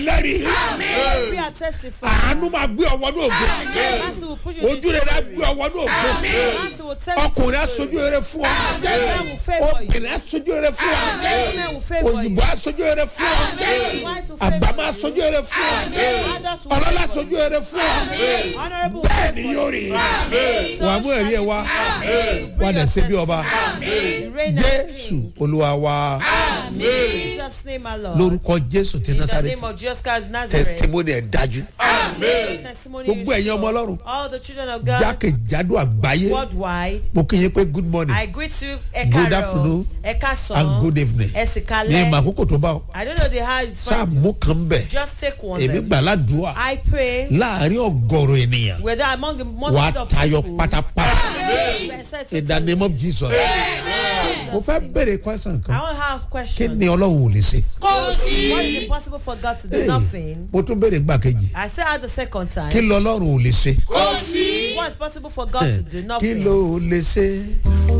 lẹ́rìí We are testifying. àánú máa gbé ọwọ́ ní ògo Mercy will push you ojú rẹ̀ á gbé ọwọ́ ní ògo Mercy will tell you. ọkùnrin aṣojú rere fún ọ Men will favor you. obìnrin aṣojú rere fún ọ Men will favor you. òyìnbó aṣojú rere fún ọ White will favor àgbàmọ you. aṣojú rere fún ọ Others will ọlọ́lá favor aṣojú rere fún ọ you. Honorable will bẹ́ẹ̀ ni favor yóò you. rí wàá mú ẹ̀rí ẹ̀ wá wà dẹ̀ ṣe bí ọba You reign as jésù king. olúwa wa In Jesus' name, my Lord. lórúkọ jésù ti In the násàrẹ́tì name of Jesus Christ of Nazareth. testimony ẹ̀ dájú Testimony gbogbo is ẹ̀yin ọmọ sure. ọlọ́run All the children of God jákèjádò àgbáyé worldwide. mo kí yín pé good morning I greet you, Good Ekaro, afternoon Ekason, and good evening ní Esikale. ìmọ̀ àkókò tó bá ọ I don't know the how it's sáà from. mú kan bẹ̀ Just take one. èmi then. gbà ládùúà I pray láàrin ọgọrùn ènìyàn whether among the wàá multitude of tayọ people. pátápátá I in the name of jesus mo fẹ́ bèrè question kan want to have a kí question. ni ọlọ́run ò lè ṣe What is impossible for God to do? Hey, Nothing. mo tún bèrè gbà kejì I say out the second kí time. lọ ọlọ́run ò lè ṣe What is possible for God to do? kí Nothing. ló lè ṣe